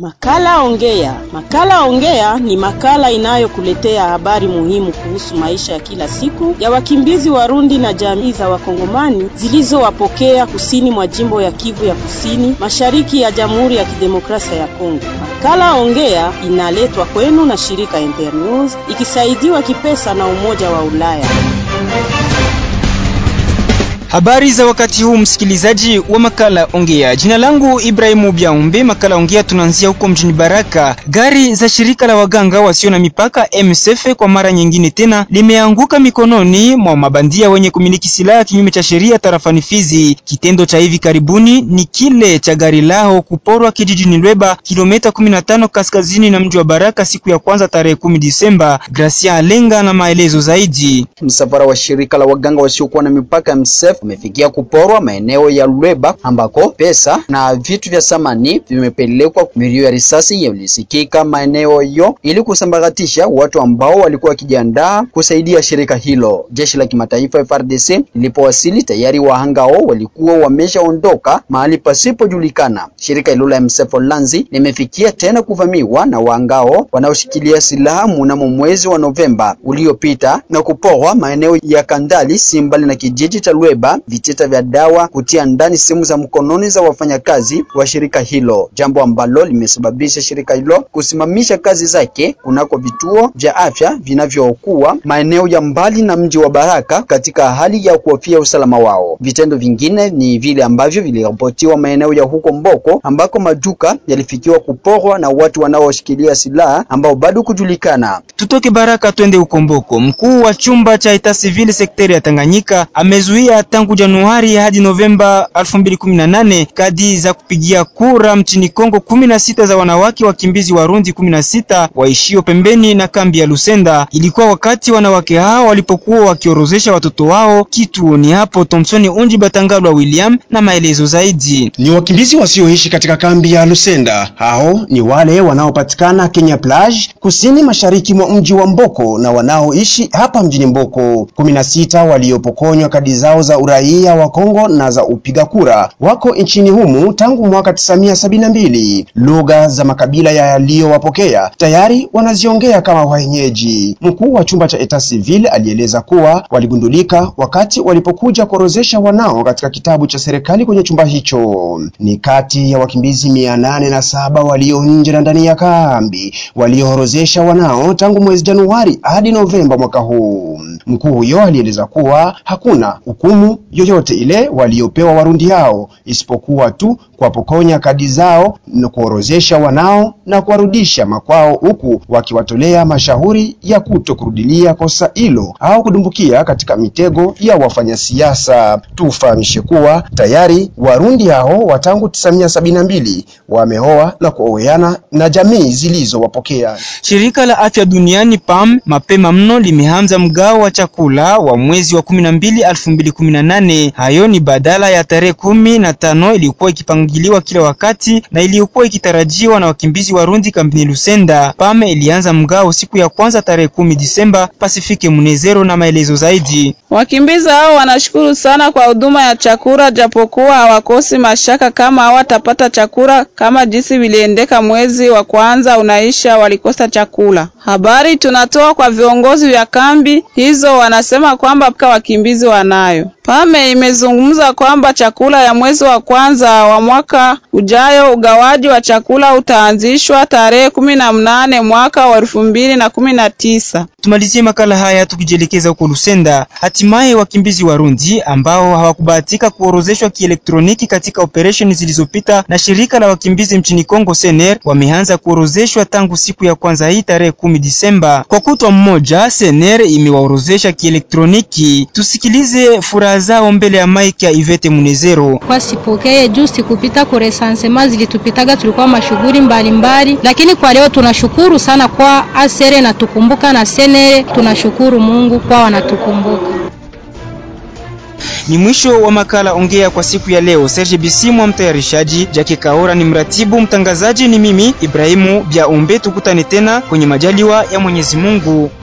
Makala Ongea. Makala Ongea ni makala inayokuletea habari muhimu kuhusu maisha ya kila siku ya wakimbizi Warundi na jamii za Wakongomani zilizowapokea kusini mwa jimbo ya Kivu ya Kusini, mashariki ya Jamhuri ya Kidemokrasia ya Kongo. Makala Ongea inaletwa kwenu na shirika Internews ikisaidiwa kipesa na Umoja wa Ulaya. Habari za wakati huu, msikilizaji wa makala Ongea. Jina langu Ibrahimu Biaumbe. Makala Ongea tunaanzia huko mjini Baraka. Gari za shirika la waganga wasio na mipaka MSF kwa mara nyingine tena limeanguka mikononi mwa mabandia wenye kumiliki silaha kinyume cha sheria tarafani Fizi. Kitendo cha hivi karibuni ni kile cha gari lao kuporwa kijijini Lweba, kilomita 15 kaskazini na mji wa Baraka siku ya kwanza tarehe 10 Disemba. Gracia Alenga na maelezo zaidi. Msafara wa shirika la waganga wasiokuwa na mipaka MSF umefikia kuporwa maeneo ya Lweba ambako pesa na vitu vya samani vimepelekwa. Milio ya risasi yalisikika maeneo hiyo ili kusambaratisha watu ambao walikuwa wakijiandaa kusaidia shirika hilo. Jeshi la kimataifa FARDC lilipowasili tayari wahanga hao walikuwa wameshaondoka mahali pasipojulikana. Shirika hilo la MSF Lanzi limefikia tena kuvamiwa na wahanga hao wanaoshikilia silaha mnamo mwezi wa Novemba uliopita na kuporwa maeneo ya Kandali Simbali na kijiji cha Lweba vitita vya dawa, kutia ndani simu za mkononi za wafanyakazi wa shirika hilo, jambo ambalo limesababisha shirika hilo kusimamisha kazi zake kunako vituo vya afya vinavyokuwa maeneo ya mbali na mji wa Baraka katika hali ya kuhofia usalama wao. Vitendo vingine ni vile ambavyo viliripotiwa maeneo ya huko Mboko ambako maduka yalifikiwa kuporwa na watu wanaoshikilia silaha ambao bado kujulikana. Tutoke Baraka twende huko Mboko. Mkuu wa chumba cha eta civil sekteri ya Tanganyika amezuia tangu Januari hadi Novemba 2018 kadi za kupigia kura mchini Kongo 16 za wanawake wakimbizi Warundi 16 waishio pembeni na kambi ya Lusenda. Ilikuwa wakati wanawake hao walipokuwa wakiorozesha watoto wao kituoni hapo. Thompson Unji Batangalwa William na maelezo zaidi. Ni wakimbizi wasioishi katika kambi ya Lusenda. Hao ni wale wanaopatikana Kenya Plage, kusini mashariki mwa mji wa Mboko na wanaoishi hapa mjini Mboko. 16 waliopokonywa kadi zao za uraia wa Kongo na za upiga kura wako nchini humu tangu mwaka 1972. Lugha za makabila yaliyowapokea tayari wanaziongea kama wenyeji. Mkuu wa chumba cha eta civil alieleza kuwa waligundulika wakati walipokuja kuorozesha wanao katika kitabu cha serikali kwenye chumba hicho. Ni kati ya wakimbizi mia nane na saba walio nje na ndani ya kambi walioorozesha wanao tangu mwezi Januari hadi Novemba mwaka huu. Mkuu huyo alieleza kuwa hakuna hukumu yoyote ile waliopewa Warundi hao isipokuwa tu kuwapokonya kadi zao na kuorozesha wanao na kuwarudisha makwao, huku wakiwatolea mashauri ya kuto kurudilia kosa hilo au kudumbukia katika mitego ya wafanyasiasa. Tufahamishe kuwa tayari Warundi hao wa tangu 1972 wameoa na kuoweana na jamii zilizowapokea. Shirika la Afya Duniani PAM mapema mno limeanza mgao wa chakula wa mwezi wa 12 2018. Hayo ni badala ya tarehe kumi na tano iliyokuwa ikipangiliwa kila wakati na iliyokuwa ikitarajiwa na wakimbizi Warundi kambini Lusenda. PAM ilianza mgao siku ya kwanza tarehe kumi Disemba. Pasifike Munezero na maelezo zaidi. Wakimbizi hao wanashukuru sana kwa huduma ya chakula, japokuwa hawakosi mashaka kama hawatapata chakula kama jinsi viliendeka mwezi wa kwanza unaisha, walikosa chakula. Habari tunatoa kwa viongozi vya kambi hizo, wanasema kwamba wakimbizi wanayo. Pame imezungumza kwamba chakula ya mwezi wa kwanza wa mwaka ujayo, ugawaji wa chakula utaanzishwa tarehe kumi na mnane mwaka wa elfu mbili na kumi na tisa. Tumalizie makala haya tukijielekeza huko Lusenda. Hatimaye wakimbizi Warundi ambao hawakubahatika kuorozeshwa kielektroniki katika operesheni zilizopita na shirika la wakimbizi mchini Kongo Sener wameanza kuorozeshwa tangu siku ya kwanza hii tarehe kumi Disemba. Kwa kutwa mmoja, Sener imewaorozesha kielektroniki. Tusikilize furaha zao mbele ya mike ya Ivete Munezero. Kwa sipokee juu sikupita kwa resansema zilitupitaga, tulikuwa mashughuli mbalimbali, lakini kwa leo tunashukuru sana kwa asere na tukumbuka na senere, tunashukuru Mungu kwa wanatukumbuka. Ni mwisho wa makala Ongea kwa siku ya leo. Serge Bisimwa mtayarishaji, Jake Kaora ni mratibu, mtangazaji ni mimi Ibrahimu Bya Umbe. Tukutane tena kwenye majaliwa ya Mwenyezi Mungu.